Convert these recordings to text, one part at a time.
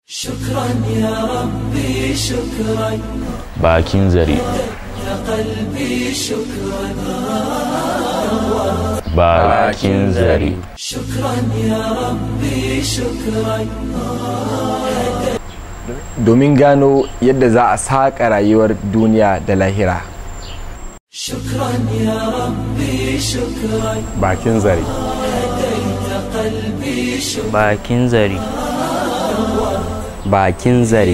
شكرا يا ربي شكرا bakin zare يا قلبي شكرا bakin zare شكرا يا ربي شكرا domin gano yadda za a saƙa rayuwar duniya da lahira شكرا يا ربي شكرا bakin zare هديت قلبي شكرا bakin zari bakin zare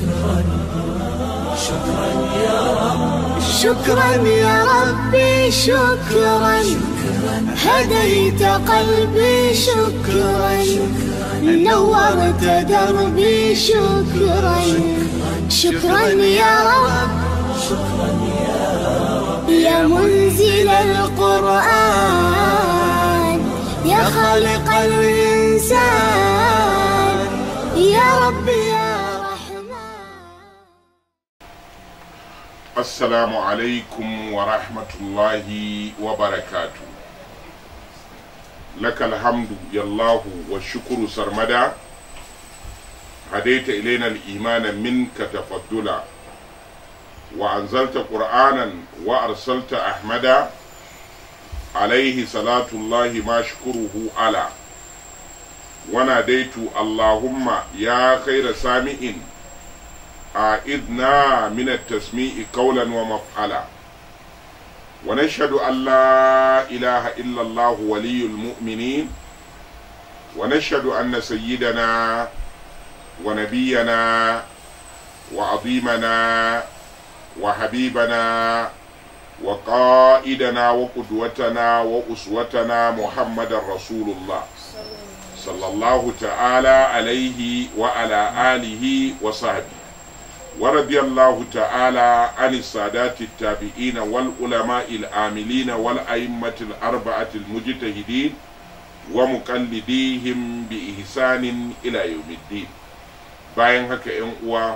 شكرا يا ربي شكرا هديت قلبي شكرا نورت دربي شكرا شكرا يا رب يا منزل القرآن يا خالق الإنسان يا رب يا رحمن Assalamu alaikum wa rahmatullahi wa barakatu. Lakal hamdu yallahu wa shukuru sarmada, hadaita ilaina al-imana minka tafaddula, wa anzalta qur'anan wa arsalta ahmada, alaihi salatullahi ma shukuruhu ala. Wana daitu Allahumma ya khaira sami'in أعذنا من التسميع قولا ومفعلا ونشهد أن لا إله إلا الله ولي المؤمنين ونشهد أن سيدنا ونبينا وعظيمنا وحبيبنا وقائدنا وقدوتنا وأسوتنا محمد رسول الله صلى الله تعالى عليه وعلى آله وصحبه ورضي الله تعالى عن السادات التابعين والعلماء العاملين والأئمة الأربعة المجتهدين ومقلديهم بإحسان إلى يوم الدين bayan haka ‘yan uwa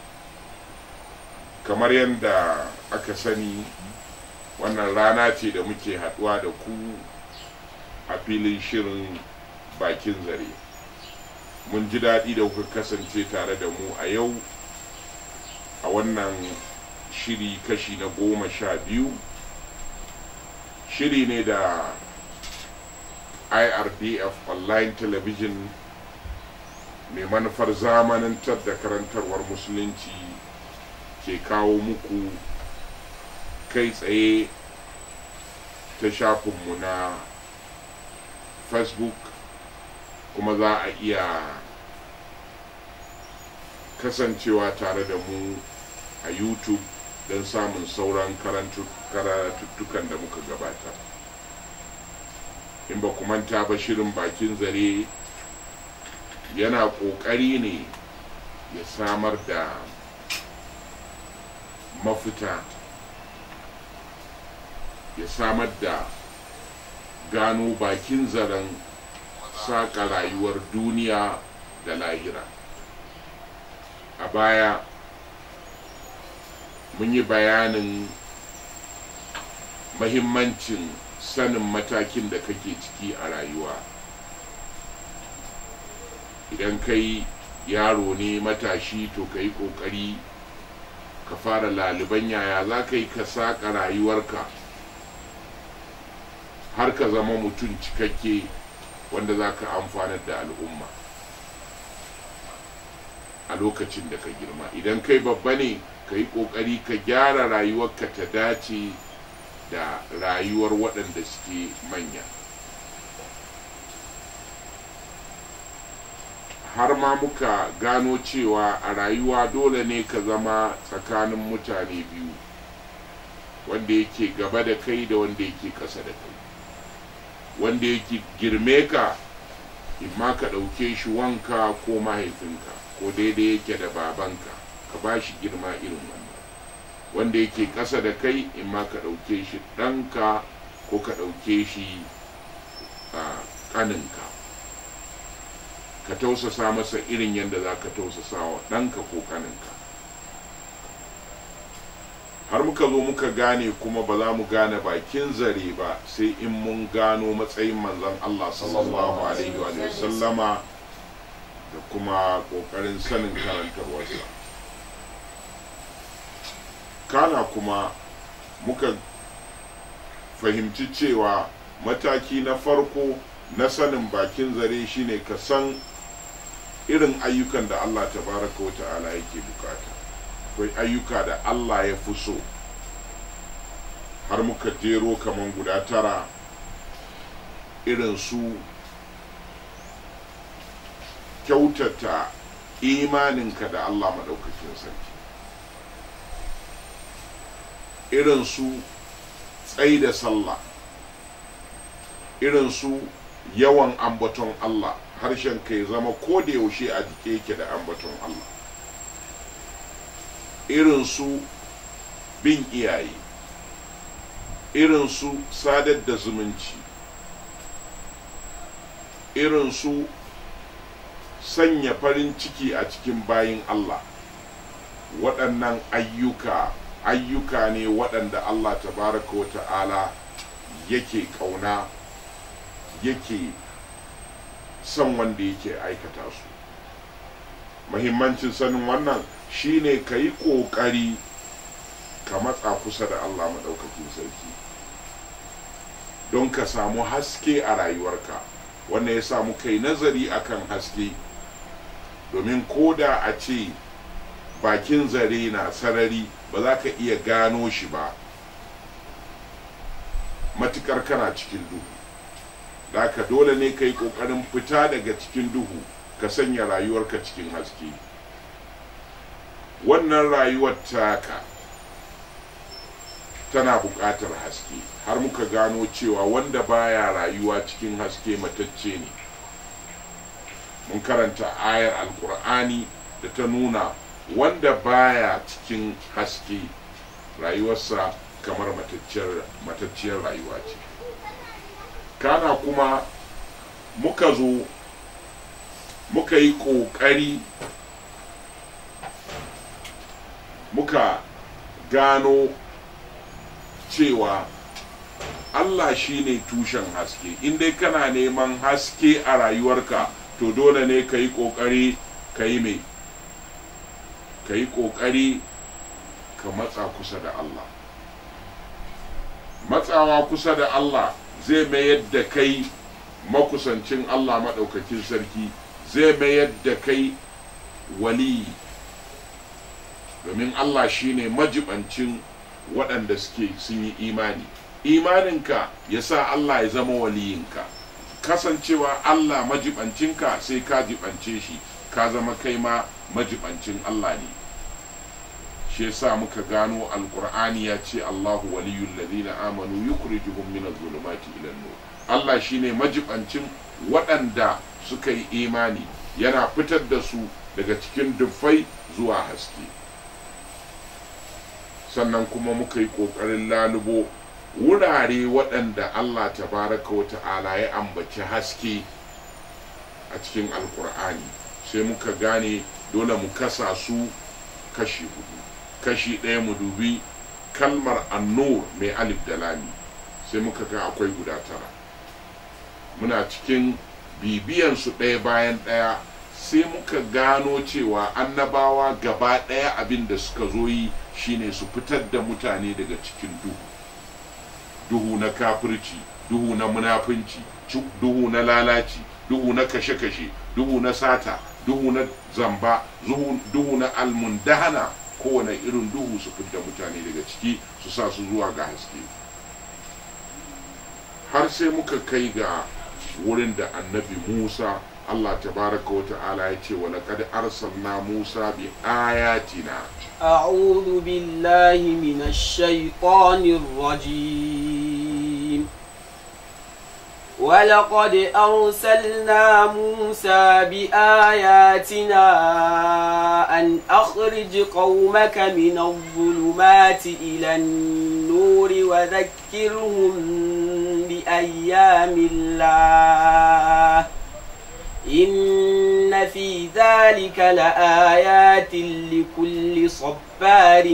kamar yadda aka sani wannan rana ce da muke haɗuwa da ku a filin shirin bakin zare mun ji daɗi da kuka kasance tare da mu a yau a wannan shiri kashi na goma sha biyu shiri ne da irdf online television mai manufar zamanantar da karantarwar musulunci ke kawo muku kai tsaye ta shafinmu na facebook kuma za a iya kasancewa tare da mu a youtube don samun sauran karatuttukan da muka gabata in ba ku manta ba shirin bakin zare yana ƙoƙari ne ya samar da mafita ya samar da gano bakin zaren saƙa rayuwar duniya da lahira a baya mun yi bayanin mahimmancin sanin matakin da kake ciki a rayuwa idan kai yaro ne matashi to ka yi ƙoƙari ka fara laliban yaya za ka yi ka saƙa rayuwarka har ka zama mutum cikakke wanda za ka amfanar da al'umma a lokacin da ka girma idan kai babba ne ka yi ƙoƙari ka gyara rayuwarka ta dace da rayuwar waɗanda suke manya har ma muka gano cewa a rayuwa dole ne ka zama tsakanin mutane biyu wanda yake gaba da kai da wanda yake ƙasa da kai wanda yake girme ka imma ka ɗauke shi wanka ko mahaifinka ko daidai yake da babanka ka ba shi girma irin wannan wanda yake ƙasa da kai in ma ka ɗauke shi ɗanka ko ka ɗauke shi ƙaninka ka tausasa masa irin yadda za ka tausasa wa ɗanka ko ƙaninka har muka zo muka gane kuma ba za mu gane bakin zare ba sai in mun gano matsayin manzon Allah sallallahu alaihi wa sallama da kuma ƙoƙarin sanin karantarwarsa kana kuma muka fahimci cewa mataki na farko na sanin bakin zare shine ka san irin ayyukan da Allah tabaraka wa ta'ala yake bukata akwai ayyuka da Allah ya fi so har muka jero kaman guda tara irin su kyautata imaninka da Allah maɗaukakin sarki irin su tsai da sallah irin su yawan ambaton Allah harshen ka ya zama ko da yaushe a jike yake da ambaton Allah irin su bin iyaye irin su sadar da zumunci irin su sanya farin ciki a cikin bayin Allah waɗannan ayyuka ayyuka ne waɗanda Allah tabaraka wa ta'ala yake ƙauna yake son wanda yake aikata su mahimmancin sanin wannan shine ka yi ƙoƙari ka matsa kusa da Allah maɗaukakin sarki don ka samu haske a rayuwarka wannan ya samu kai nazari akan haske domin koda a ce bakin zare na sarari ba za ka iya gano shi ba matukar kana cikin duhu da ka dole ne ka yi ƙoƙarin fita daga cikin duhu ka sanya rayuwarka cikin haske wannan rayuwar taka tana buƙatar haske har muka gano cewa wanda baya rayuwa cikin haske matacce ne mun karanta ayar alkur'ani da ta nuna wanda baya cikin haske rayuwarsa kamar matacciyar rayuwa ce kana kuma muka zo muka yi ƙoƙari muka gano cewa Allah shi ne tushen haske in dai kana neman haske a rayuwarka to dole ne ka yi ƙoƙari ka yi mai ka yi ƙoƙari ka matsa kusa da Allah matsawa kusa da Allah zai mayar da kai makusancin Allah maɗaukakin sarki zai mayar da kai wali domin Allah shine majibancin waɗanda suke sun yi imani imaninka ya sa Allah ya zama waliyinka kasancewa Allah majibancinka sai ka jibance shi ka zama kai ma majibancin Allah ne shi yasa muka gano alkur'ani ya ce Allahu waliyul ladina amanu yukhrijuhum min adh-dhulumati ila nur Allah shine majibancin waɗanda suka yi imani yana fitar da su daga cikin dufai zuwa haske sannan kuma muka yi ƙoƙarin lalubo wurare waɗanda Allah tabaraka wa ta'ala ya ambaci haske a cikin alkur'ani sai muka gane dole mu kasa su kashi hudu kashi ɗaya mu dubi kalmar annur mai alif da lami sai muka ga akwai guda tara muna cikin bibiyan su ɗaya bayan ɗaya sai muka gano cewa annabawa gaba ɗaya abin da suka zo yi shine su fitar da mutane daga cikin duhu duhu na kafirci duhu na munafunci duhu na lalaci duhu na kashe-kashe duhu na sata duhu na zamba duhu na almundahana kowane irin duhu su fidda mutane daga ciki su sa su zuwa ga haske har sai muka kai ga wurin da annabi musa allah tabaraka wa ta'ala ya ce wa laqad arsalna musa bi ayatina أعوذ بالله من الشيطان الرجيم ولقد أرسلنا موسى بآياتنا أن أخرج قومك من الظلمات إلى النور وذكرهم بأيام الله إن في ذلك لآيات لكل صبار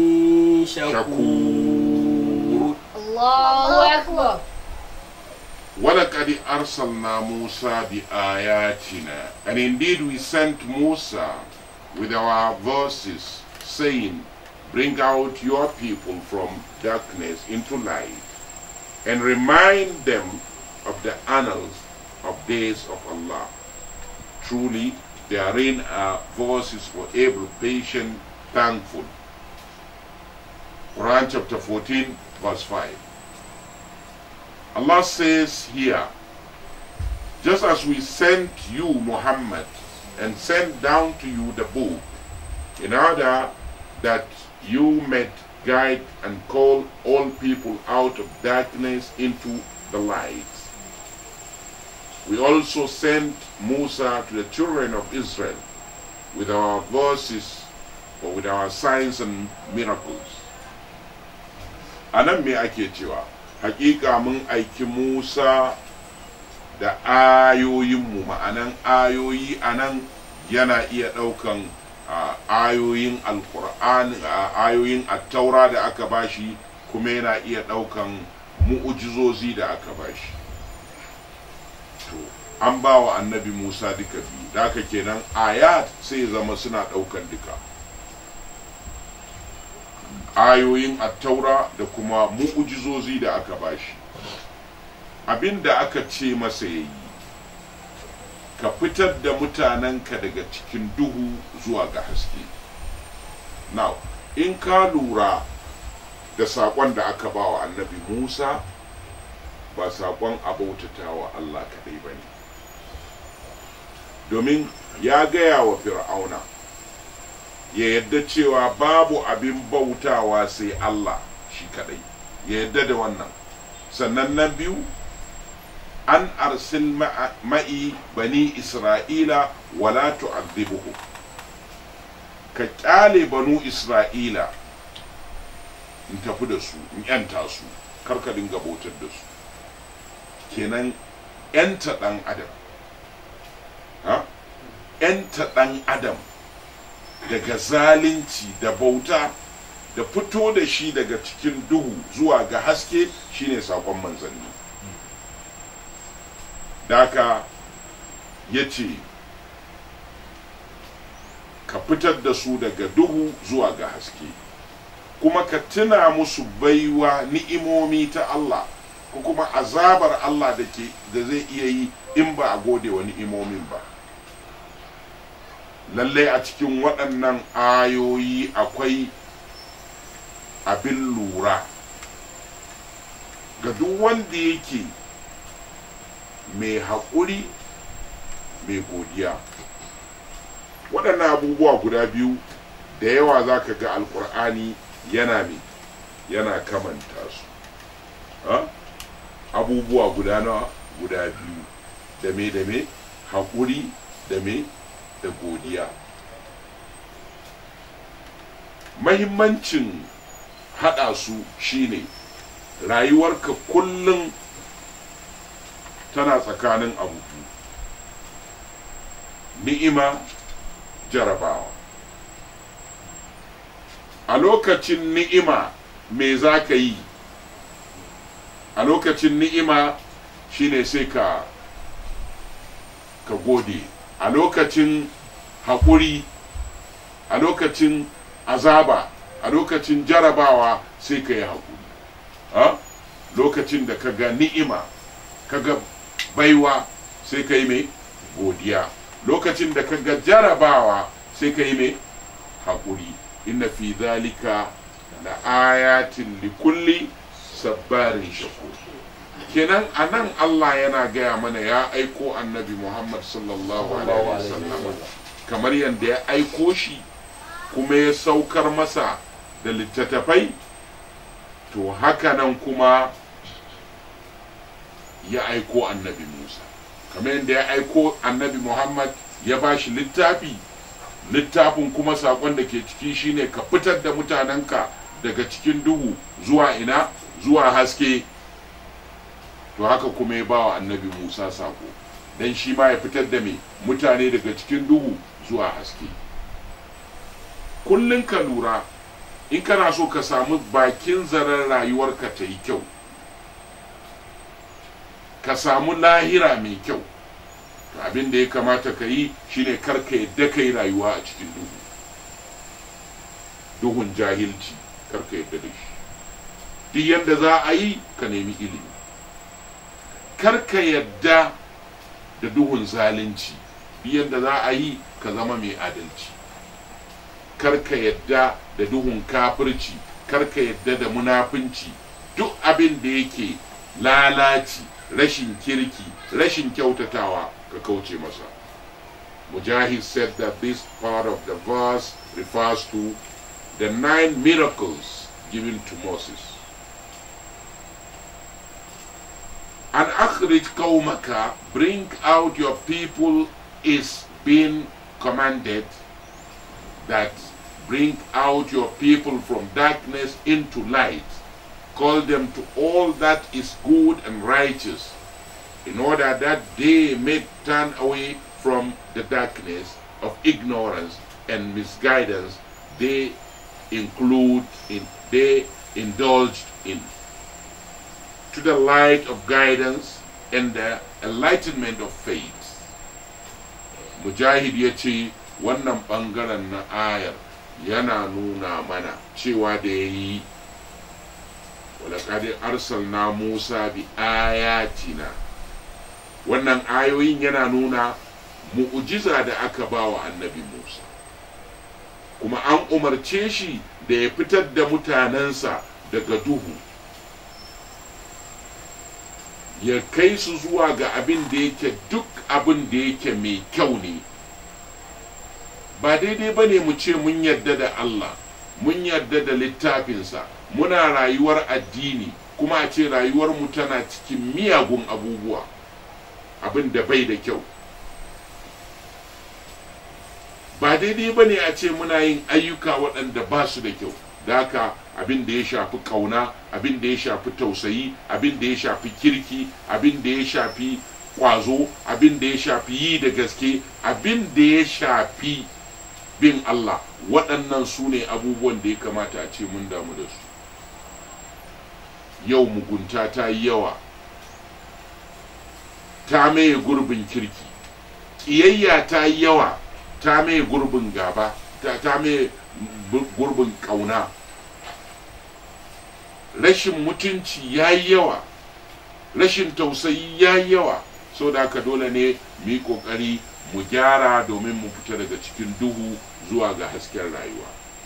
شكور الله أكبر ولقد أرسلنا موسى بآياتنا and indeed we sent Musa with our verses saying bring out your people from darkness into light and remind them of the annals of days of Allah truly therein are verses for able patient thankful Quran chapter 14 verse 5 Allah says here, just as we sent you, Muhammad, and sent down to you the book, in order that you might guide and call all people out of darkness into the light. We also sent Musa to the children of Israel with our verses or with our signs and miracles. Anan me ake cewa hakika mun aiki Musa da ayoyinmu ma'anan ayoyi anan yana iya ɗaukan ah, ayoyin alkur'an ah, ayoyin attaura da aka bashi kuma yana iya ɗaukan mu'ujizozi da aka bashi to an ba wa annabi Musa duka biyu da haka kenan ayat sai zama suna ɗaukan duka ayoyin attaura da kuma mu'ujizozi da aka bashi abin da aka ce masa ya yi ka fitar da mutanenka daga cikin duhu zuwa ga haske now in ka lura da saƙon da aka ba wa annabi musa ba saƙon abautata wa allah kaɗai ba ne domin ya gaya wa fir'auna ya yadda cewa babu abin bautawa sai Allah shi kadai ya yadda da wannan sannan na biyu an arsil ma'a- ma'i bani isra'ila wala tu'adhibuhu ka kyale banu isra'ila in tafi da su in yanta su kar ka dinga bautar da su kenan yanta dan adam ha yanta dan adam daga zalunci da bauta da fito da shi daga cikin duhu zuwa ga haske shine sakon manzanni daka ya ce ka fitar da su daga duhu zuwa ga haske kuma ka tuna musu baiwa ni'imomi ta Allah ko kuma azabar Allah da ke da zai iya yi in ba a gode wa ni'imomin ba lallai a cikin waɗannan ayoyi akwai abin lura ga duk wanda yake mai haƙuri mai godiya waɗannan abubuwa guda biyu da yawa za ka ga alkur'ani yana mai yana kamanta su ha? abubuwa guda nawa guda biyu da me da me haƙuri da me da godiya mahimmancin haɗa su shine rayuwarka kullum tana tsakanin abu biyu ni'ima jarabawa a lokacin ni'ima me za ka yi a lokacin ni'ima shine sai ka ka gode a lokacin haƙuri a lokacin azaba a lokacin jarabawa sai ka yi haƙuri ha? lokacin da ka ga ni'ima ka ga baiwa sai ka yi mai godiya lokacin da ka ga jarabawa sai ka yi mai haƙuri inna fi zalika la ayatin likulli sabbarin shakur kenan a nan Allah yana gaya mana ya aiko annabi Muhammad sallallahu alaihi wasallam kamar yadda ya aiko shi kuma ya saukar masa da littattafai to haka nan kuma ya aiko annabi Musa kamar yadda ya aiko annabi Muhammad ya ba shi littafi littafin kuma saƙon da ke ciki shine ka fitar da mutanenka daga cikin duhu zuwa ina zuwa haske to haka kuma ya bawa annabi musa sako don shi ma ya fitar da mai mutane daga cikin duhu zuwa haske kullum ka lura in kana so ka samu bakin zaren rayuwarka ta yi kyau ka samu lahira mai kyau to abin da ya kamata ka yi shine kar ka yadda ka yi rayuwa a cikin duhu duhun jahilci kar ka yadda da shi duk yadda za a yi ka nemi ilimi kar ka yadda da duhun zalunci duk yadda za a yi ka zama mai adalci kar ka yadda da duhun kafirci kar ka yadda da munafunci duk abin da yake lalaci rashin kirki rashin kyautatawa ka kauce masa mujahid said that this part of the verse refers to the nine miracles given to moses and akhrij qawmaka bring out your people is being commanded that bring out your people from darkness into light call them to all that is good and righteous in order that they may turn away from the darkness of ignorance and misguidance they include in they indulged in to the light of guidance and the enlightenment of faith mujahid ya ce wannan ɓangaren na ayar yana nuna mana cewa da ya yi walakadi arsalna musa bi ayatina wannan ayoyin yana nuna mu'ujiza da aka ba wa annabi musa kuma an umarce shi da ya fitar da mutanensa daga duhu ya kai su zuwa ga abin da yake duk abin da yake mai kyau ne ba daidai ba ne mu ce mun yarda da Allah mun yarda da littafinsa muna rayuwar addini kuma a ce rayuwarmu tana cikin miyagun abubuwa abin da bai da kyau ba daidai ba ne a ce muna yin ayyuka waɗanda ba su da kyau da haka abin da ya shafi ƙauna abin da ya shafi tausayi abin da ya shafi kirki abin da ya shafi ƙwazo abin da ya shafi yi da gaske abin da ya shafi bin Allah waɗannan su ne abubuwan da ya kamata a ce mun damu da su yau mugunta ta yi yawa ta maye gurbin kirki ƙiyayya ta yi yawa ta maye gurbin gaba ta maye gurbin ƙauna rashin mutunci ya yi yawa rashin tausayi ya yi yawa so da haka dole ne mu yi ƙoƙari mu gyara domin mu fita daga cikin duhu zuwa ga hasken rayuwa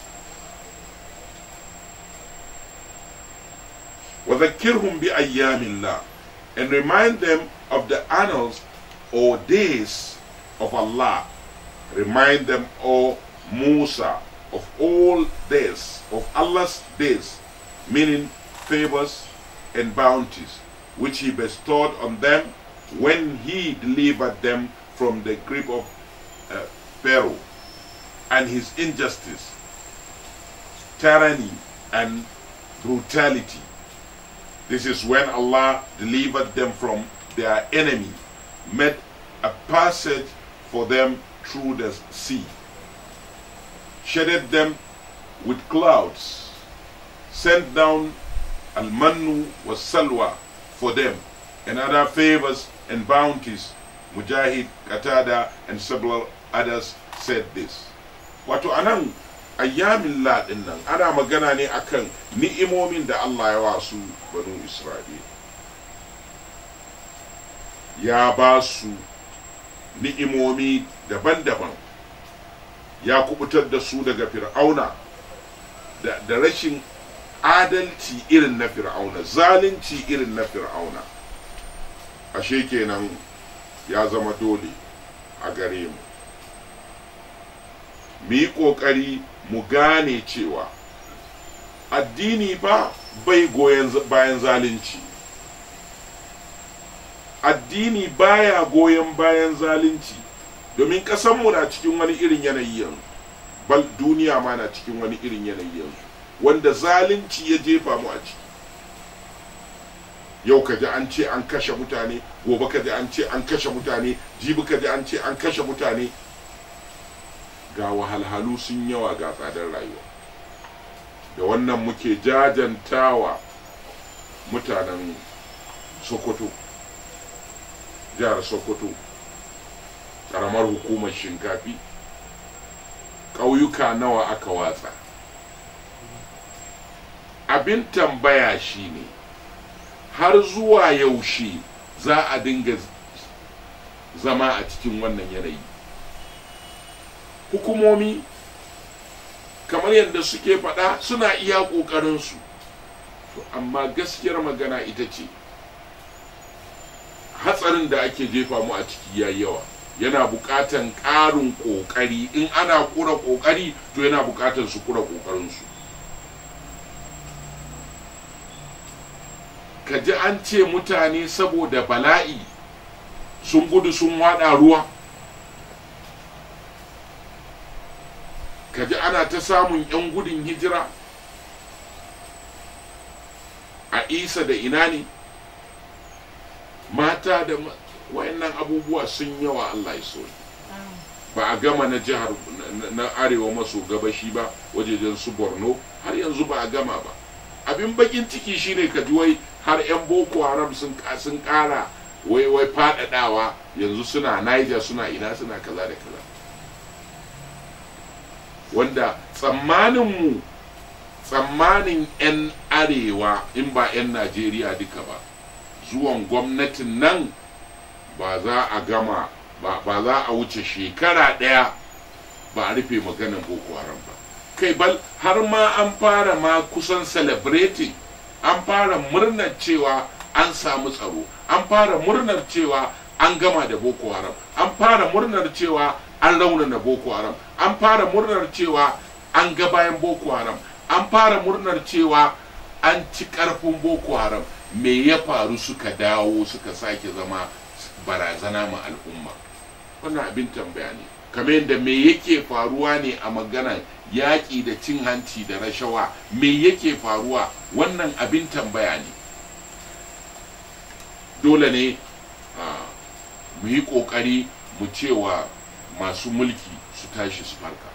وذكرهم بأيام الله and remind them of the annals or days of Allah remind them O Musa of all days of Allah's days meaning favors and bounties which he bestowed on them when he delivered them from the grip of uh, Pharaoh and his injustice, tyranny, and brutality. This is when Allah delivered them from their enemy, made a passage for them through the sea, shaded them with clouds, sent down al-mannu was salwa for them, and other favors and bounties. Mujahid, Qatada, and several others said this. Wato anan ayyamin ladin nan ana magana ne akan ni'imomin da Allah ya wasu banu Isra'il. Ya ba su ni'imomi daban-daban, ya kubutar da su daga fir'auna da, da rashin adalci irin na fir'auna, zalunci irin na fir'auna. Ashe kenan ya zama dole a gare mu mu yi ƙoƙari mu gane cewa addini ba bai goyon bayan zalunci addini baya goyon bayan zalunci domin ƙasanmu na cikin wani irin yanayi yanzu bal duniya ma na cikin wani irin yanayi yanzu wanda zalunci ya jefa mu a ciki yau ka ji an ce an kashe mutane gobe ka ji an ce an kashe mutane jibi ka ji an ce an kashe mutane ga wahalhalu sun yawa ga tsadar rayuwa da wannan muke jajantawa mutanen sokoto jihar sokoto karamar hukumar shinkafi ƙauyuka nawa aka watsa abin tambaya shine har zuwa yaushe za a dinga zama a cikin wannan yanayi hukumomi kamar yadda suke faɗa suna iya ƙoƙarinsu to amma gaskiyar magana ita ce hatsarin da ake jefa mu a ciki ya yawa yana buƙatan ƙarin ƙoƙari in ana ƙura ƙoƙari to yana buƙatar su ƙura ƙoƙarinsu ka ji an ce mutane saboda bala'i sun gudu sun waɗa ruwa ka ji ana ta samun 'yan gudun hijira a isa da ina ne mata da wayannan abubuwa sun yawa Allah ya so ba a gama na jihar na arewa maso gabashi ba wajejen su borno har yanzu ba a gama ba abin bakin ciki shine ka ji wai har 'yan boko haram sun sun kara wai wai fadadawa yanzu suna niger suna ina suna kaza da kaza wanda tsammaninmu tsammanin 'yan arewa in ba 'yan najeriya duka ba zuwan gwamnatin nan ba za a gama ba za a wuce shekara ɗaya ba a rufe maganin boko haram ba kai bal har ma an fara ma kusan celebrating an fara murnar cewa an samu tsaro an fara murnar cewa an gama da boko haram an fara murnar cewa an raunana boko haram an fara murnar cewa an ga bayan boko haram an fara murnar cewa an ci karfin boko haram me ya faru suka dawo suka sake zama barazana ma al'umma wannan abin tambaya ne kamar yadda me yake faruwa ne a maganar yaƙi da cin hanci da rashawa me yake faruwa wannan abin tambaya ne dole ne mu yi ƙoƙari mu cewa masu mulki su tashi su farka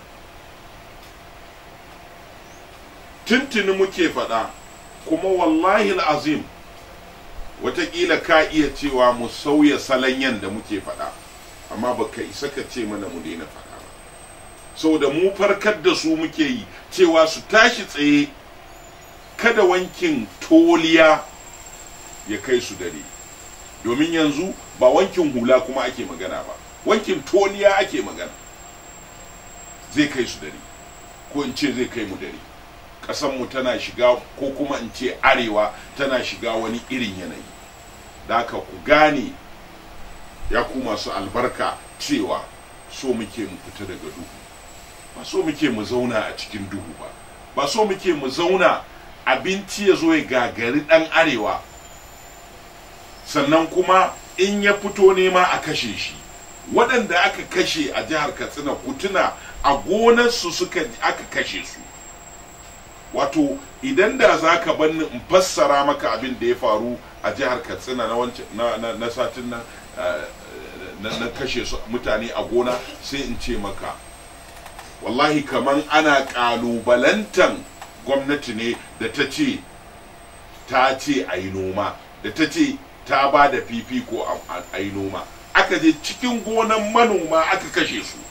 tuntuni muke faɗa kuma wallahi azim watakila ka iya cewa mu sauya salon yadda muke faɗa amma baka isa ka ce mana mu daina faɗa ba saboda mu farkar da su muke yi cewa su tashi tsaye kada wankin toliya ya kai su dare domin yanzu ba wankin hula kuma ake magana ba wankin toliya ake magana zai kai su dare ko in ce zai kai mu dare mu tana shiga ko kuma in ce arewa tana shiga wani irin yanayi da haka ku gane ya ku masu albarka cewa so muke mu fita daga duhu ba so muke mu zauna a cikin duhu ba ba so muke mu zauna abinci ya zo ya gagari dan arewa sannan kuma in ya fito nema a kashe shi waɗanda aka kashe a jihar katsina kutuna a gonarsu suka aka kashe su wato idan da za ka banni in fassara maka abin da ya faru a jihar katsina na, na, na, satin nan na, kashe su mutane a gona sai in ce maka wallahi kaman ana kalubalantan gwamnati ne da ta ce ta ce a yi noma da ta ce ta ba da fifiko a yi noma aka je cikin gonan manoma aka kashe su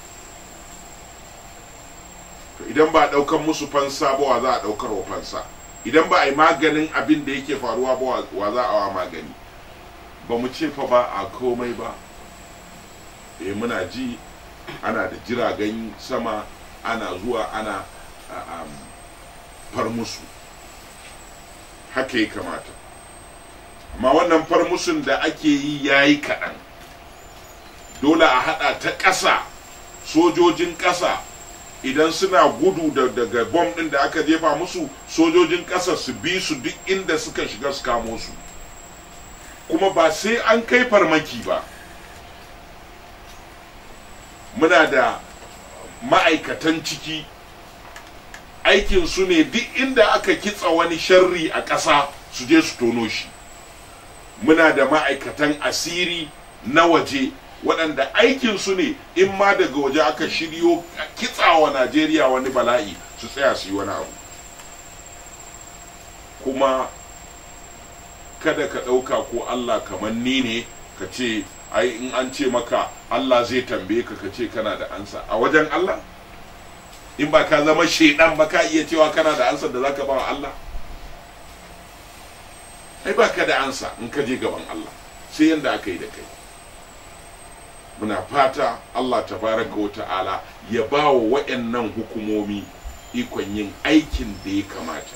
idan ba a ɗaukan musu fansa ba wa za a ɗaukar wa fansa idan ba a yi maganin abin da yake faruwa ba wa za a wa magani ba mu ce fa ba a komai ba eh muna ji ana da jiragen sama ana zuwa ana far musu haka ya kamata amma wannan farmusun da ake yi ya yi kaɗan dole a haɗa ta ƙasa sojojin ƙasa idan suna gudu daga bom ɗin da aka jefa musu sojojin ƙasa su bi su duk inda suka shiga su kamo su kuma ba sai an kai farmaki ba muna da ma'aikatan ciki aikin su ne duk inda aka kitsa wani sharri a ƙasa su je su tono shi muna da ma'aikatan asiri na waje waɗanda aikin su ne in ma daga waje aka shiryo kitsawa najeriya wani bala'i su tsaya su yi wani abu kuma kada ka ɗauka ko allah kamar ni ne ka ce ai in an ce maka Allah zai tambaye ka ka ce kana da ansa a wajen Allah in ba ka zama shaidan ba ka iya cewa kana da ansa da zaka ba wa Allah ai ba ka da ansa in ka je gaban Allah sai yanda aka yi da kai muna fata Allah tabaraka wa ta'ala ya ba wa waɗannan hukumomi ikon yin aikin da ya kamata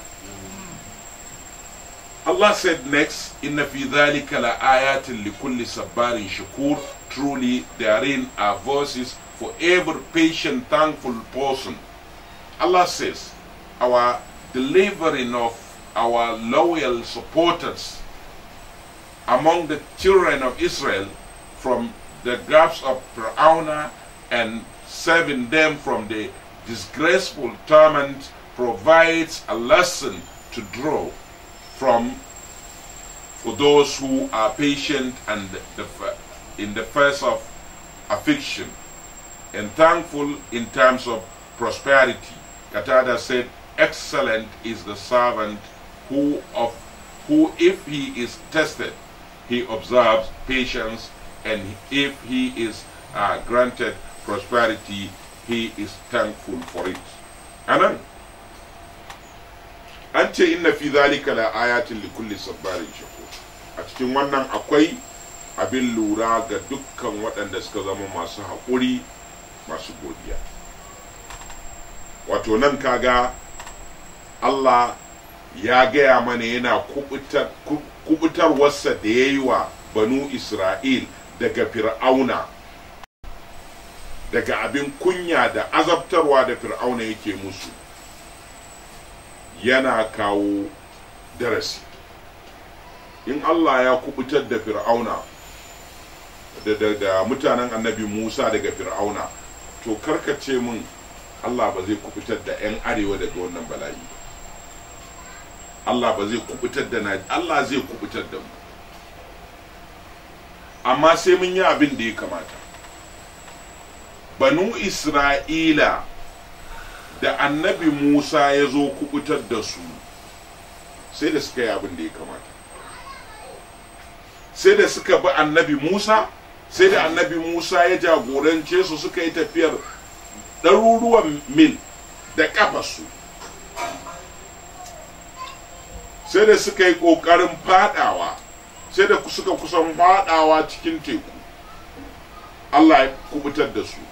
Allah said next, Inna fi dhalika la ayatin li kulli sabbarin shakur. Truly, therein are verses for every patient, thankful person. Allah says, our delivering of our loyal supporters among the children of Israel from the grasp of Pharaoh and saving them from the disgraceful torment provides a lesson to draw from for those who are patient and the, in the face of affliction and thankful in terms of prosperity. Katada said, "Excellent is the servant who of who, if he is tested, he observes patience, and if he is uh, granted prosperity, he is thankful for it." Amen. an ce inna fi zalika la ayatin li kulli sabbarin shakur a cikin wannan akwai abin lura ga dukkan waɗanda suka zama masu haƙuri masu godiya wato nan kaga Allah ya gaya mana yana kubutarwarsa da ya yi wa banu Isra'il daga fir'auna daga abin kunya da azabtarwa da fir'auna yake musu yana kawo darasi in Allah ya kubutar da fir'auna da, da, da mutanen annabi Musa daga fir'auna to karkace min Allah ba zai kubutar da 'yan arewa daga wannan bala'i ba Allah ba zai kubutar da na Allah zai kubutar da mu amma sai mun yi abin da ya kamata banu Isra'ila da annabi Musa ya zo kubutar da su sai da suka yi abin da ya kamata sai da suka bi annabi Musa sai da annabi Musa ya jagorance su suka yi tafiyar ɗaruruwan mil da ƙafasu sai da suka yi ƙoƙarin fadawa sai da suka kusan fadawa cikin teku Allah ya kubutar da su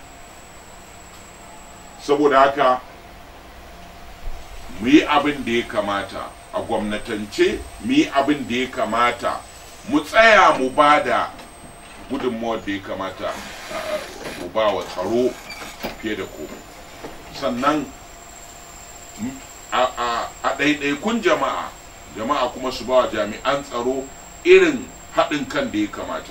saboda haka mu yi abin da ya kamata a gwamnatance mu yi abin da ya kamata mu tsaya mu ba da gudunmawar da ya kamata mu ba wa tsaro fiye da komai sannan a ɗaiɗaikun jama'a jama'a kuma su ba wa jami'an tsaro irin haɗin kan da ya kamata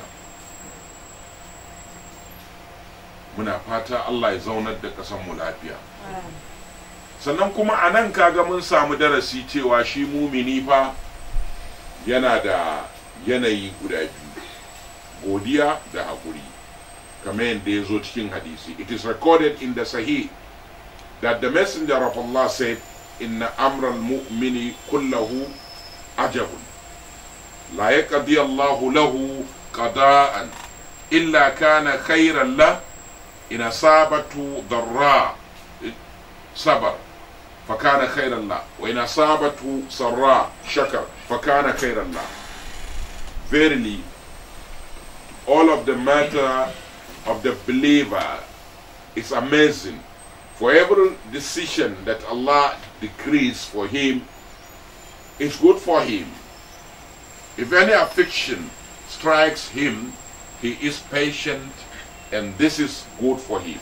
muna fata Allah ya zaunar da mu lafiya sannan kuma a nan kaga mun samu darasi cewa shi mumini fa yana da yanayi guda biyu godiya da haƙuri kamar yadda ya zo cikin hadisi it is recorded in the sahih that the messenger of Allah said inna amra al-mu'mini kullahu ajabun la yaqdi Allahu lahu qada'an illa kana khayran lahu إن أصابته ضراء صبر فكان خيرا له وإن أصابته سراء شكر فكان خيرا له Verily, all of the matter of the believer is amazing. For every decision that Allah decrees for him is good for him. If any affliction strikes him, he is patient and this is good for him.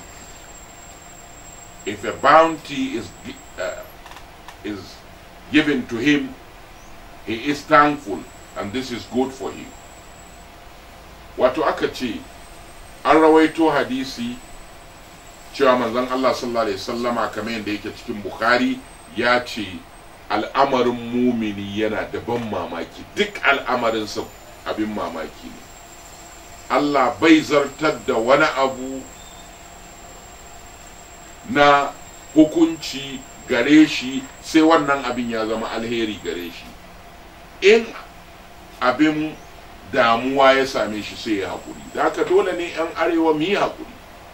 If a bounty is uh, is given to him, he is thankful, and this is good for him. Wato aka ce, an rawaito hadisi cewa manzon Allah sallallahu Alaihi sallama kamar yadda yake cikin Bukhari ya ce al'amarin mumini yana da ban mamaki duk al'amarinsa abin mamaki ne. Allah bai zartar da wani abu na hukunci gare shi sai wannan abin ya zama alheri gare shi in abin damuwa ya same shi sai ya haƙuri da haka dole ne 'yan arewa mu yi haƙuri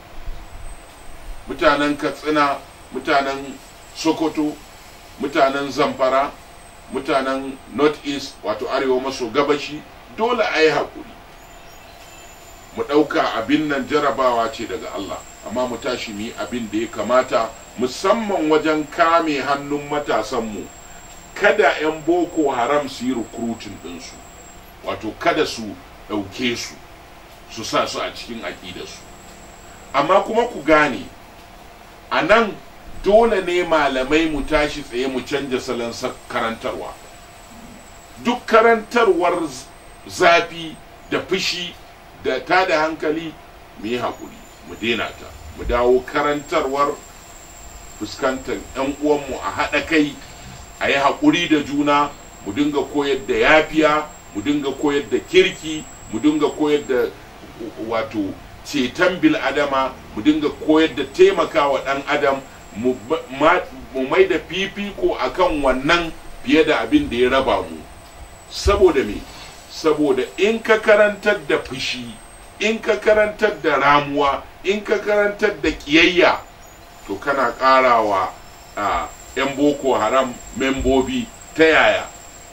mutanen katsina mutanen sokoto mutanen zamfara mutanen north east wato arewa maso gabashi dole a yi haƙuri mu ɗauka abin nan jarabawa ce daga Allah amma mu tashi mu yi abin da ya kamata musamman wajen kame hannun matasanmu kada 'yan boko haram su yi recruiting ɗinsu wato kada su ɗauke su su sa su a cikin aƙidarsu amma kuma ku gane a nan dole ne malamai mu tashi tsaye mu canja salon karantarwa duk karantarwar zafi da fushi da ta da hankali mu yi haƙuri mu daina ta mu dawo karantarwar fuskantar 'yan uwanmu a haɗa kai a yi haƙuri da juna mu dinga koyar da yafiya mu dinga koyar da kirki mu dinga koyar da wato ceton bil'adama mu dinga koyar da taimakawa ɗan adam mu mai da fifiko akan wannan fiye da abin da ya raba mu saboda me saboda in ka karantar da fushi in ka karantar da ramuwa in ka karantar da kiyayya to kana karawa a 'yan boko haram membobi ta yaya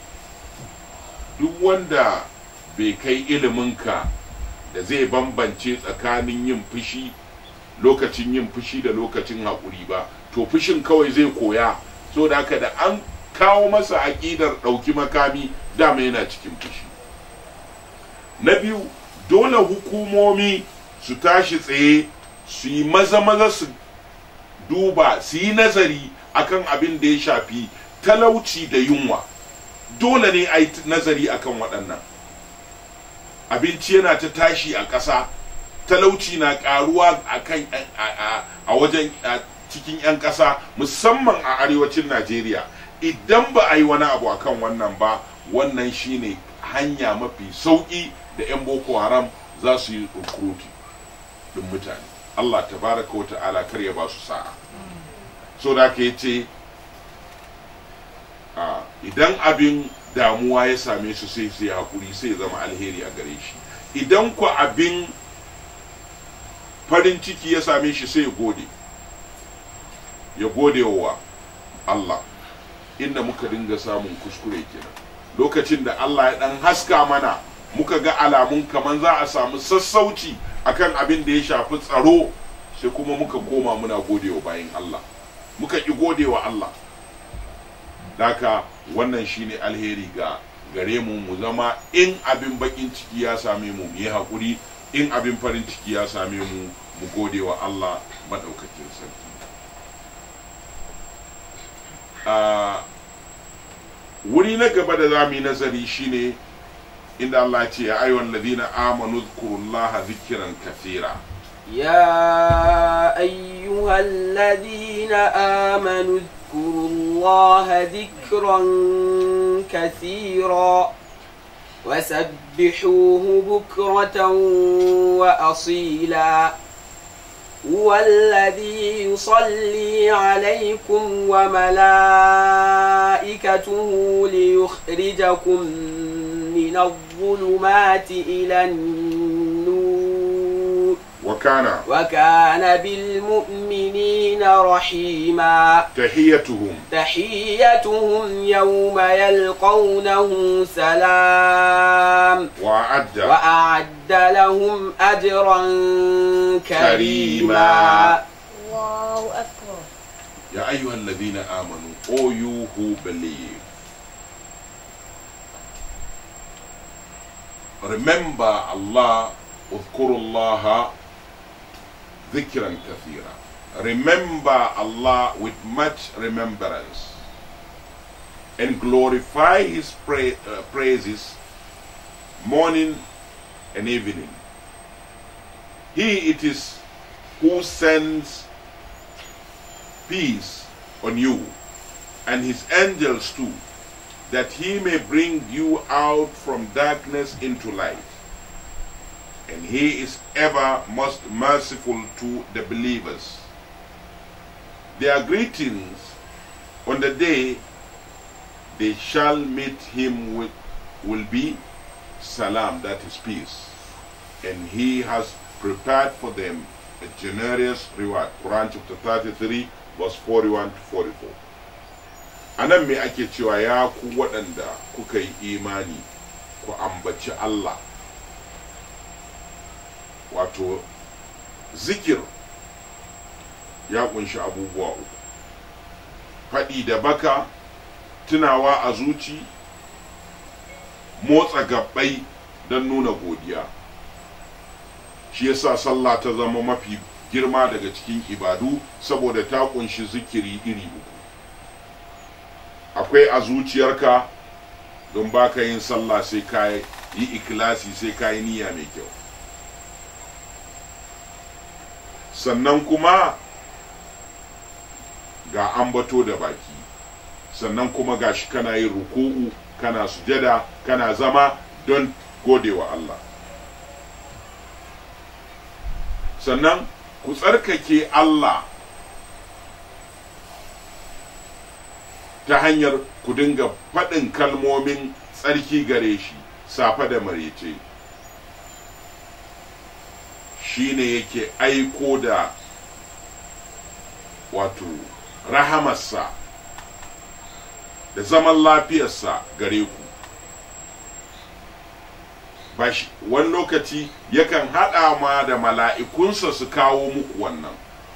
duk wanda bai kai iliminka da zai bambance tsakanin yin fushi lokacin yin fushi da lokacin haƙuri ba to fushin kawai zai koya so da haka da an kawo masa aƙidar ɗauki makami dama yana cikin fushi na biyu dole hukumomi su tashi tsaye su yi maza-maza su duba su yi nazari akan abin da ya shafi talauci da yunwa dole ne a yi nazari akan waɗannan abinci yana ta tashi a ƙasa talauci na ƙaruwa a wajen cikin 'yan ƙasa musamman a arewacin najeriya idan ba a yi wani abu akan wannan ba wannan shine hanya mafi sauƙi da 'yan boko haram za su yi rukuruti ɗin mutane allah tabaraka wa ta'ala kar ya ba su sa'a so da ka ce idan abin damuwa ya same su sai sai haƙuri sai zama alheri a gare shi idan ku abin farin ciki ya same shi sai ya gode ya gode wa Allah inda muka dinga samun kuskure kenan lokacin da Allah ya dan haska mana muka ga alamun kaman za a samu sassauci akan abin da ya shafi tsaro sai kuma muka koma muna godewa bayan Allah muka ƙi godewa Allah daka wannan shine alheri ga gare mu mu zama in abin bakin ciki ya same mu mu yi haƙuri in abin farin ciki ya same mu mu gode wa Allah maɗaukakin sarki a wuri na gaba da za mu yi nazari shine inda Allah ce ya ayyuhan ladina amanu zkurullaha zikiran kathira يا أيها الذين آمنوا اذكروا الله ذكرا كثيرا وسبحوه بكرة وأصيلا هو الذي يصلي عليكم وملائكته ليخرجكم من الظلمات إلى النور وكان وكان بالمؤمنين رحيما تحيتهم تحيتهم يوم يلقونه سلام وأعد وأعد لهم أجرا كريما كريما. الله أكبر يا أيها الذين آمنوا all you who believe remember Allah اذكروا الله ذكرا كثيرا remember Allah with much remembrance and glorify his pra- uh, praises morning and evening he it is who sends peace on you and his angels too, that he may bring you out from darkness into light. And he is ever most merciful to the believers. Their greetings on the day they shall meet him with will be salam, that is peace. And he has prepared for them a generous reward. Quran chapter 33, verse 41 to 44. A nan me ake cewa ya ku waɗanda kuka yi imani ku ambaci Allah. Wato, zikir ya kunshi abubuwa uku. Faɗi da baka, tunawa a zuci, motsa gabbai don nuna godiya. shi yasa sallah ta zama mafi girma daga cikin ibadu saboda ta kunshi zikiri iri uku akwai a zuciyarka don baka yin sallah sai ka yi ikilasi sai ka yi niyya mai kyau sannan kuma ga ambato da baki sannan kuma ga shi kana yin ruku'u kana sujada kana zama don godewa Allah sannan ku tsarkake Allah ta hanyar ku dinga faɗin kalmomin tsarki gare shi safe da marece shi ne yake aiko da wato rahamarsa da zaman lafiyarsa gare ku bashi wani lokaci yakan haɗa ma da mala'ikunsa su kawo muku wannan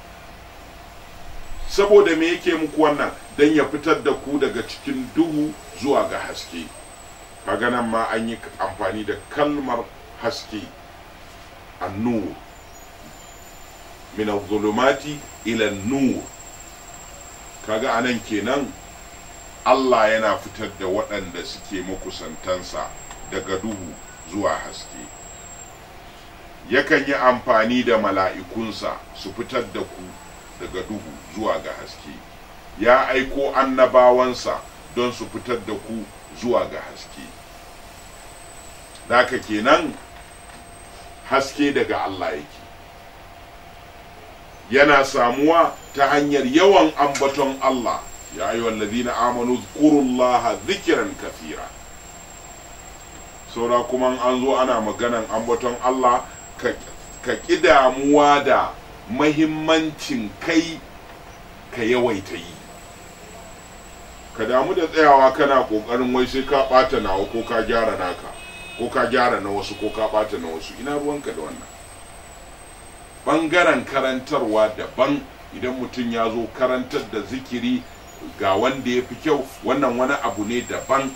saboda me yake muku wannan don ya fitar da ku daga cikin duhu zuwa ga haske kaga nan ma an yi amfani da kalmar haske annur min zulumati ila nur kaga anan kenan Allah yana fitar da waɗanda suke makusantansa daga duhu zuwa haske yakan yi amfani da mala'ikunsa su fitar da ku daga duhu zuwa ga haske ya aiko annabawansa don su fitar da ku zuwa ga haske Daka kenan haske daga Allah yake yana samuwa ta hanyar yawan ambaton Allah ya yi wallazina amanu zkurullaha zikiran kafira saura kuma an zo ana maganan ambaton Allah ka ƙi damuwa da mahimmancin kai ka yawaita yi ka damu da tsayawa kana ƙoƙarin wai sai ka ɓata nawa ko ka gyara naka ko ka gyara na wasu ko ka ɓata na wasu ina ruwanka da wannan ɓangaren karantarwa daban idan mutum ya zo karantar da zikiri ga wanda ya fi kyau wannan wani abu ne daban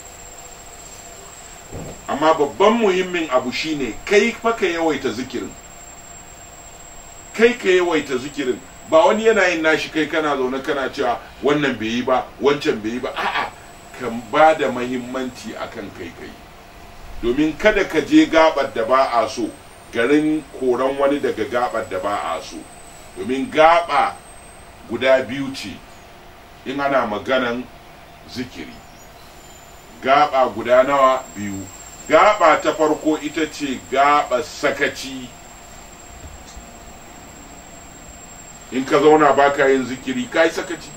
amma babban muhimmin abu shine kai fa ka yawaita zikirin kai ka yawaita zikirin ba wani yana yin nashi kai kana zaune kana cewa wannan bai yi ba wancan bai yi ba a'a kan ba da mahimmanci akan kai kai domin kada ka je gabar da ba a so garin koran wani daga gabar da ba a so domin gaba guda biyu ce in ana maganan zikiri gaba guda nawa biyu gaba ta farko ita ce gaba sakaci in ka zauna baka yin zikiri ka yi sakaci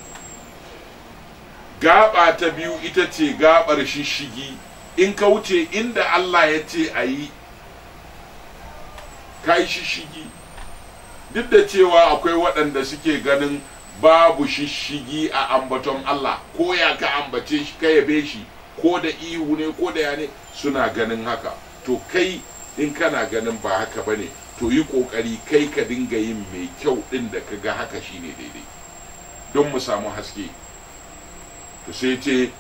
gaba ta biyu ita ce gabar shishigi in ka wuce inda Allah ya ce a yi ka yi shishigi duk da cewa akwai waɗanda suke ganin babu shishigi a ambaton Allah ko ya ka ambace shi ka yabe shi ko da ihu ne ko da ya ne suna ganin haka to kai in kana ganin ba haka bane to yi kokari kai ka dinga yin mai kyau din da ka ga haka shine daidai don mu samu haske to sai ce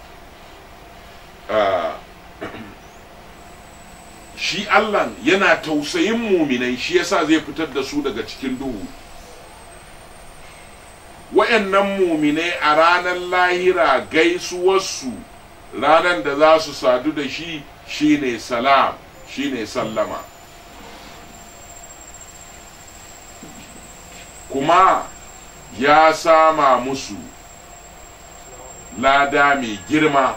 shi Allah yana tausayin muminai shi yasa zai fitar da su daga cikin duhu wayannan muminai a ranar lahira gaisuwarsu ranar da za su sadu da shi shine salam shine sallama kuma ya sama musu lada mai girma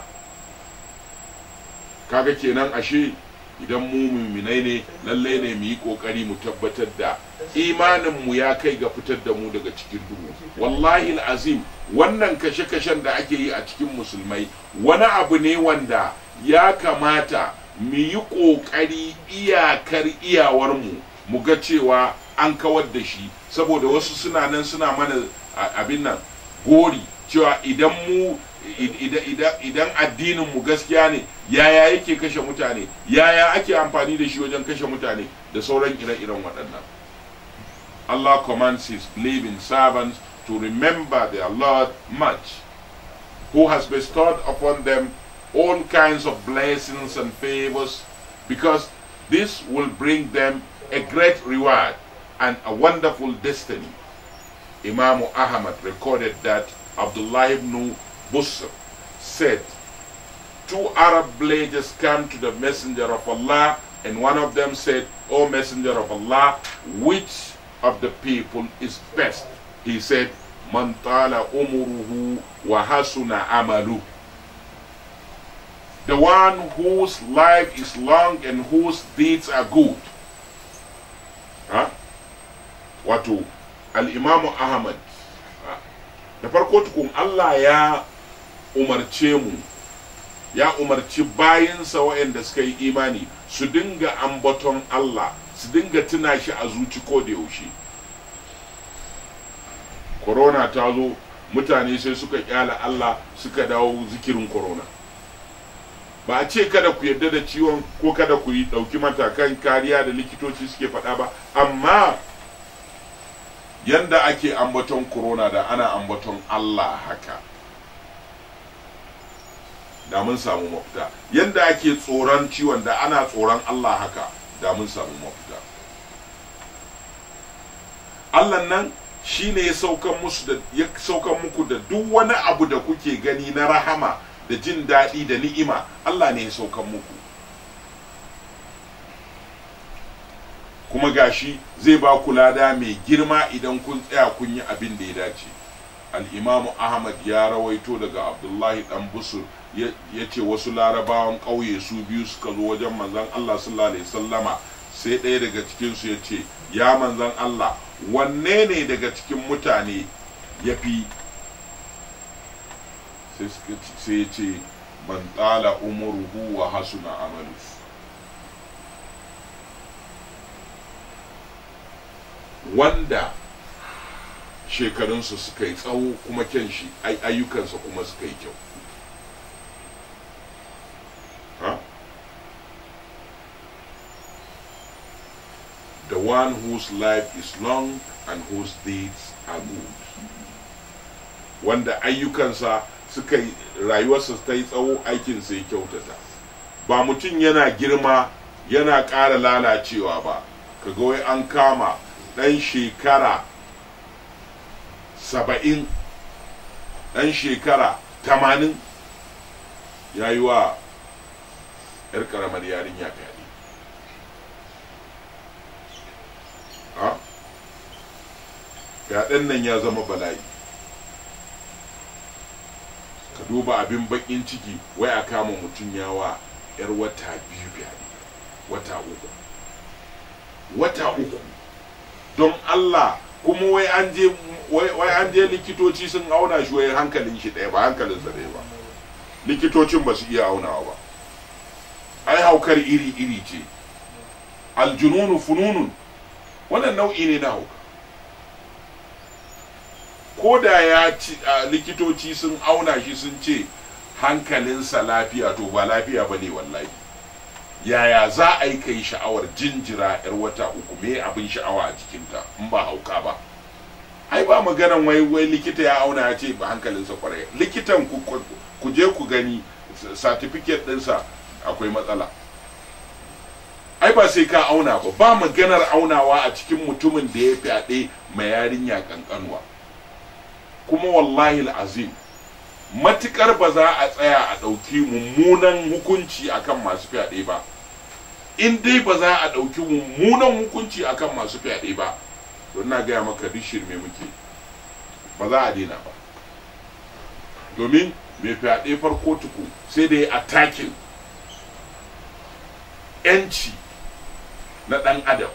kaga kenan ashe idan mu muminai ne lallai ne mu yi kokari mu tabbatar da imaninmu ya kai ga fitar da mu daga cikin duhu wallahi azim wannan kashe-kashen da ake yi a cikin musulmai wani abu ne wanda ya kamata mu yi ƙoƙari iyakar iyawarmu mu ga cewa an kawar da shi saboda wasu suna nan suna mana a- abin nan gori cewa idan mu id- id- id- idan addinin mu gaskiya ne yaya yake kashe mutane yaya ake amfani da shi wajen kashe mutane da sauran ire-iren waɗannan Allah commands his believing servants to remember their Lord much who has bestowed upon them all kinds of blessings and favors, because this will bring them a great reward and a wonderful destiny. Imam Ahmad recorded that Abdullah ibn Busr said, Two Arab villagers came to the Messenger of Allah, and one of them said, O Messenger of Allah, which of the people is best? He said, Man tala umuruhu wa hasuna amalu. The one whose life is long and whose deeds are good. Ha? Wato, al'imamu Ahmad, ha? da farko tukun Allah ya umarce mu, ya umarci bayansa waɗanda suka yi imani su dinga ambaton Allah, su dinga tuna shi a zuci ko da yaushe. Corona ta zo, mutane sai suka kyala Allah suka dawo zikirin corona. ba a ce kada ku yarda da ciwon ko kada ku yi ɗauki matakan kariya da likitoci suke faɗa ba amma yanda ake ambaton corona da ana ambaton Allah haka da mun samu mafita yanda ake tsoron ciwon da ana tsoron Allah haka da mun samu mafita Allah nan shi ne ya saukan musu da ya saukan muku da duk wani abu da kuke gani na rahama da jin daɗi da ni'ima Allah ne ya saukan muku kuma gashi zai ba ku lada mai girma idan kun tsaya kun yi abin da ya dace al'imamu ahmad ya rawaito daga abdullahi dan busur ya ce wasu larabawan ƙauye su biyu suka zo wajen manzon allah sallallahu alaihi sallama sai ɗaya daga cikinsu ya ce ya manzon allah wanne ne daga cikin mutane ya fi sai ya ce man tsala umuruhu wa hasuna amalu wanda shekarunsa suka yi tsawo kuma kyan shi ayyukansa kuma suka yi kyau the one whose life is long and whose deeds are good wanda ayyukansa suka yi rayuwarsa ta yi tsawo aikinsa ya kyautata ba mutum yana girma yana ƙara lalacewa ba kaga wai an kama ɗan shekara saba'in ɗan shekara tamanin ya yi wa 'yar ƙaramar yarinya fyaɗe fyaɗen nan ya zama bala'i ka duba abin baƙin ciki wai a kama mutum yawa 'yar wata biyu fyaɗe wata uku wata uku don Allah kuma wai an je wai an je likitoci sun auna shi wai hankalin shi ɗaya ba hankalin sa ɗaya ba likitocin ba su iya aunawa ba ai haukar iri iri ce aljununu fununun wannan nau'i ne na hauka ko da ya ci likitoci sun auna shi sun ce hankalinsa lafiya to ba lafiya ba ne wallahi yaya za a yi kai sha'awar jinjira yar wata uku me abin sha'awa a jikinta in ba hauka ba ai ba maganan wai wai likita ya auna ya ce ba hankalinsa kwarai likitan ku ku je ku gani certificate ɗinsa akwai matsala ai ba sai ka auna ba ba maganar aunawa a cikin mutumin da ya fyaɗe mai yarinya kankanuwa kuma wallahi azim matukar ba za a tsaya a ɗauki mummunan hukunci akan masu fyaɗe ba in dai ba za a ɗauki mummunan hukunci akan masu fyaɗe ba don na gaya maka duk shirme muke ba za a daina ba domin mai fyaɗe farko tuku sai da ya atakin yanci na ɗan adam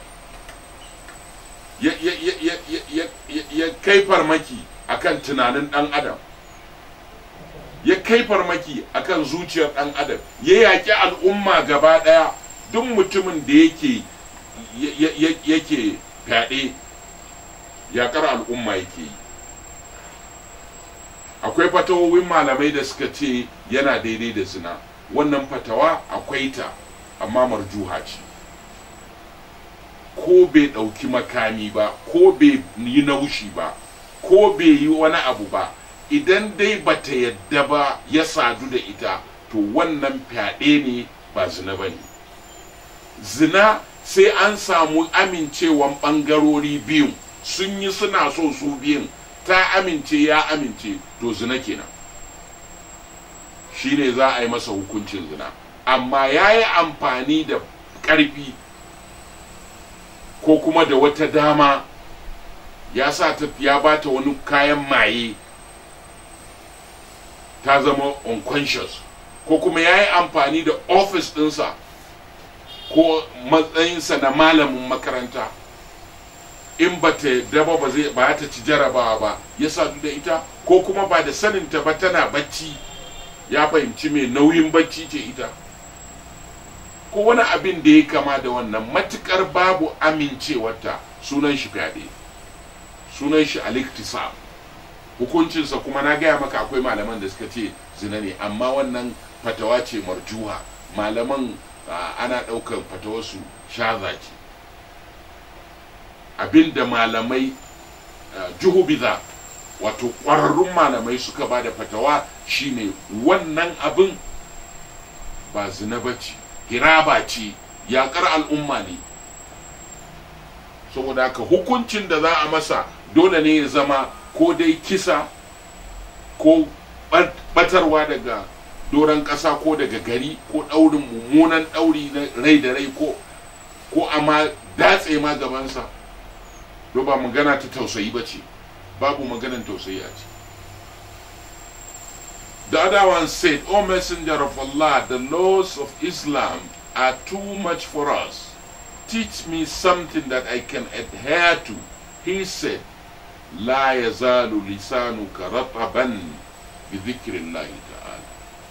ya kai farmaki akan tunanin ɗan adam ya kai farmaki akan zuciyar ɗan adam ya yaƙi al'umma gaba ɗaya duk mutumin da yake ya- ya- yake fyaɗe yaƙar al'umma yake yi akwai fatawowin malamai da suka ce yana daidai da zina wannan fatawa akwai ta amma marjuha ce ko bai ɗauki makami ba ko bai yi naushi ba ko bai yi wani abu ba idan dai bata yadda ba ya sadu da ita to wannan fyaɗe ne ba zina ba ne zina sai an samu amincewan ɓangarori biyun sun yi suna so su biyun ta amince ya amince to zina kenan shine za a yi masa hukuncin zina amma ya yi amfani da ƙarfi ko kuma da wata dama ya sa ta ya bata wani kayan maye ta zama unconscious ko kuma ya yi amfani da office ɗinsa ko matsayinsa na malamin makaranta in ba ta yadda ba ba zai ba ta ci jarabawa ba ya sadu da ita ko kuma ba da saninta ba tana bacci ya fahimci mai nauyin bacci ce ita ko wani abin da ya kama da wannan matukar babu amincewarta sunan shi fyaɗe sunan shi aliktisab hukuncinsa kuma na gaya maka akwai malaman da suka ce zina ne amma wannan fatawa ce marjuha malaman ah, ana ɗaukar fatawarsu shaza ce abinda malamai ah, juhubiza wato ƙwararrun malamai suka ba da fatawa shine wannan abin ba zina ba ce hiraba ce yaƙar al'umma ne saboda haka hukuncin da za a masa dole ne ya zama ko dai kisa ko ɓat- ɓatarwa daga doron ƙasa ko daga gari ko ɗaurin mummunan ɗauri na rai da rai ko ko amma datse ma gabansa do ba magana ta tausayi ba ce babu maganan tausayi a ce The other one said, O Messenger of Allah, the laws of Islam are too much for us. Teach me something that I can adhere to. He said, لا يزال لسانك رطبا بذكر الله تعالى.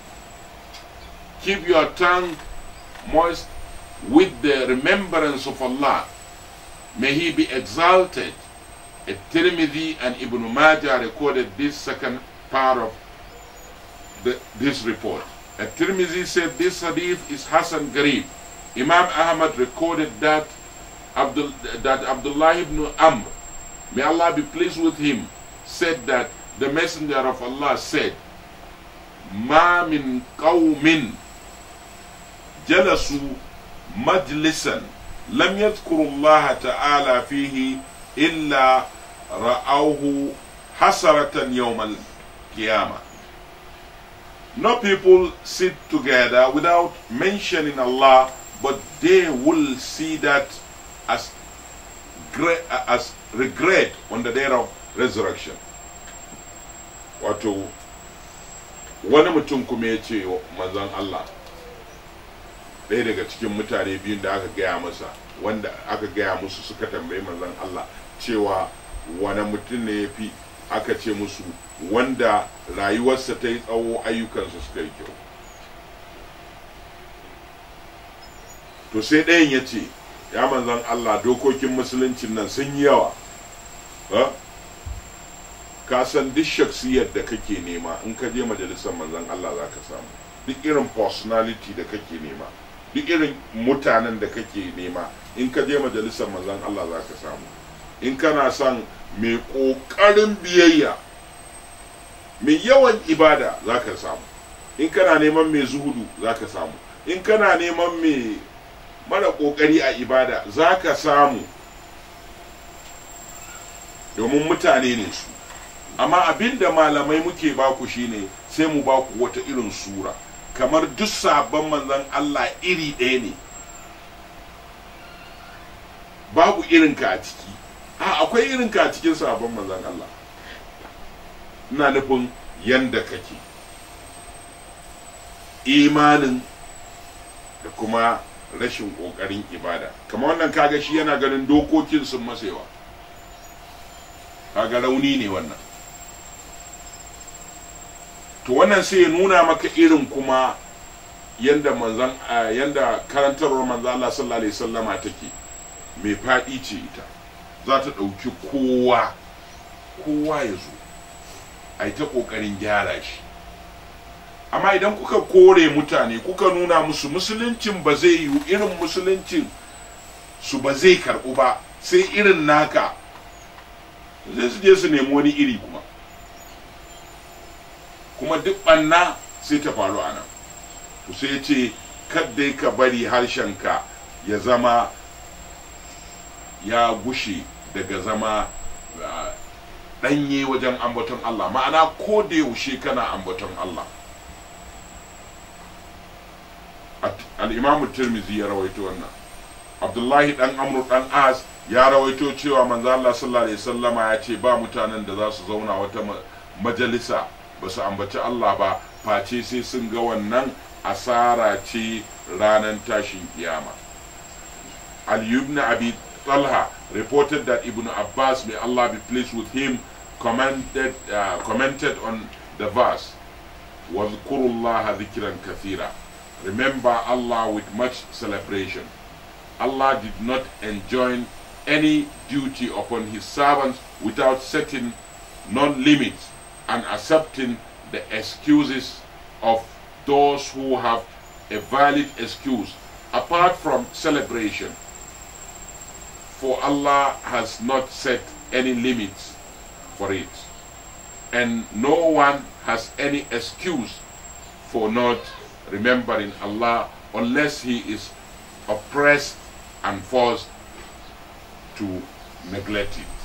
Keep your tongue moist with the remembrance of Allah. May He be exalted. At-Tirmidhi and Ibn Majah recorded this second part of the, this report. At-Tirmidhi said this hadith is Hassan Garib. Imam Ahmad recorded that Abdul, that Abdullah ibn Amr, may Allah be pleased with him, said that the Messenger of Allah said, ما من قوم جلسوا مجلسا لم يذكروا الله تعالى فيه إلا رأوه حسرة يوم القيامة No people sit together without mentioning Allah, but they will see that as gre- as regret on the day of resurrection. Wato, wani mutum kuma ya ce wa manzon Allah, ɗaya daga cikin mutane biyun da aka gaya masa, wanda aka gaya musu suka tambayi manzon Allah cewa wani mutum ne ya fi aka ce musu wanda rayuwarsa ta yi tsawo ayyukansa suka yi kyau to sai ɗayan ya ce ya manzan Allah dokokin musuluncin nan sun yi yawa ha? ka san duk shaksiyar da kake nema in ka je majalisar manzan Allah za ka samu duk irin personality da kake nema duk irin mutanen da kake nema in ka je majalisar manzan Allah za ka samu in kana son mai ƙoƙarin biyayya mai yawan ibada za ka samu in kana neman mai zuhudu za ka samu in kana neman mai mara ƙoƙari a ibada za ka samu domin mutane ne su amma abin da malamai muke baku shine sai mu baku wata irin sura kamar duk sabon manzon Allah iri ɗaya ne babu irinka a ciki a akwai irinka a cikin sabon manzon Allah ina nufin yanda kake imanin da kuma rashin ƙoƙarin ibada kamar wannan kaga shi yana ganin dokokin sun masa yawa kaga rauni ne wannan to wannan sai ya nuna maka irin kuma yanda manzan yanda karantarwar manzan Allah sallallahu alaihi wasallama take mai faɗi ce ita za ta ɗauki kowa kowa ya zo a yi ta ƙoƙarin gyara shi amma idan kuka kore mutane kuka nuna musu musuluncin ba zai yiwu irin musuluncin su ba zai karɓu ba sai irin naka zai su je su nemi wani iri kuma kuma duk ɓanna sai ta faru a nan to sai ce kaddai ka bari harshenka ya zama ya gushe daga zama ɗanye wajen ambaton Allah ma'ana ko da yaushe kana ambaton Allah al'imamu tirmizi ya rawaito wannan abdullahi dan amru dan as ya rawaito cewa manzo Allah sallallahu alaihi wasallama ya ce ba mutanen da za su zauna wata majalisa ba su ambaci Allah ba face sai sun ga wannan asara ce ranar tashin kiyama Ali ibn Abi Talha reported that Ibn Abbas, may Allah be pleased with him, commented, uh, commented on the verse, وَاذْكُرُوا اللَّهَ ذِكْرًا كَثِيرًا Remember Allah with much celebration. Allah did not enjoin any duty upon His servants without setting non-limits and accepting the excuses of those who have a valid excuse apart from celebration. For Allah has not set any limits for it, and no one has any excuse for not remembering Allah unless he is oppressed and forced to neglect it.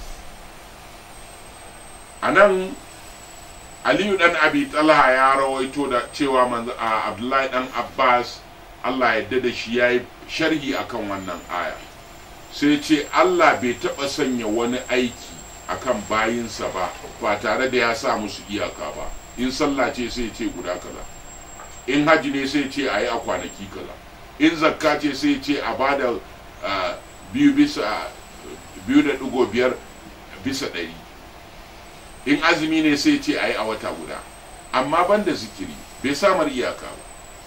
Anan Aliyu dan Abi Talha ya rawaito da cewa manzo Abdullahi dan Abbas Allah ya da shi yayi sharhi akan wannan aya. Sai ce Allah bai taɓa sanya wani aiki akan bayinsa ba ba tare da ya sa musu iyaka ba. In sallah ce sai ce guda kaza. In haji ne sai ce a yi a kwanaki kaza. In zakka ce sai ce a bada biyu bisa biyu da ɗigo biyar bisa ɗari. in azumi ne sai ce a yi a wata guda amma banda zikiri bai samar iyaka ba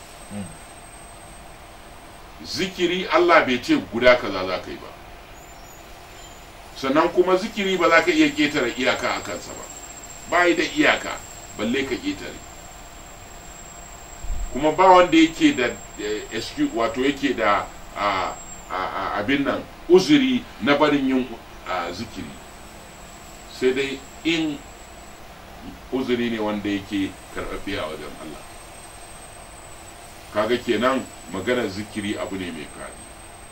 zikiri Allah bai ce guda kaza za ka yi ba sannan kuma zikiri ba za ka iya ƙetare iyaka a kansa ba ba da iyaka balle ka ƙetare kuma ba wanda yake da wato yake da abin nan uzuri na barin yin zikiri sai dai in uzuri ne wanda yake karɓaɓɓe a wajen Allah kaga kenan maganar zikiri abu ne mai faɗi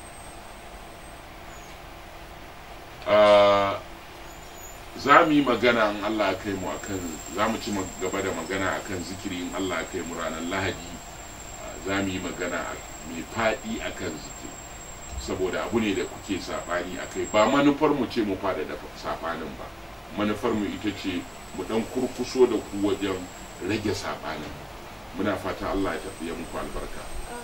za mu yi magana in Allah kai mu akan za mu ci gaba da magana akan zikiri in Allah kai mu ranar lahadi za mu yi magana mai faɗi akan zikiri saboda abu ne da kuke saɓani akai ba manufar mu ce mu fada da saɓanin ba manufar mu ita ce mu dan kurkuso da ku wajen rage saɓanin muna fata Allah ya tafiya muku albarka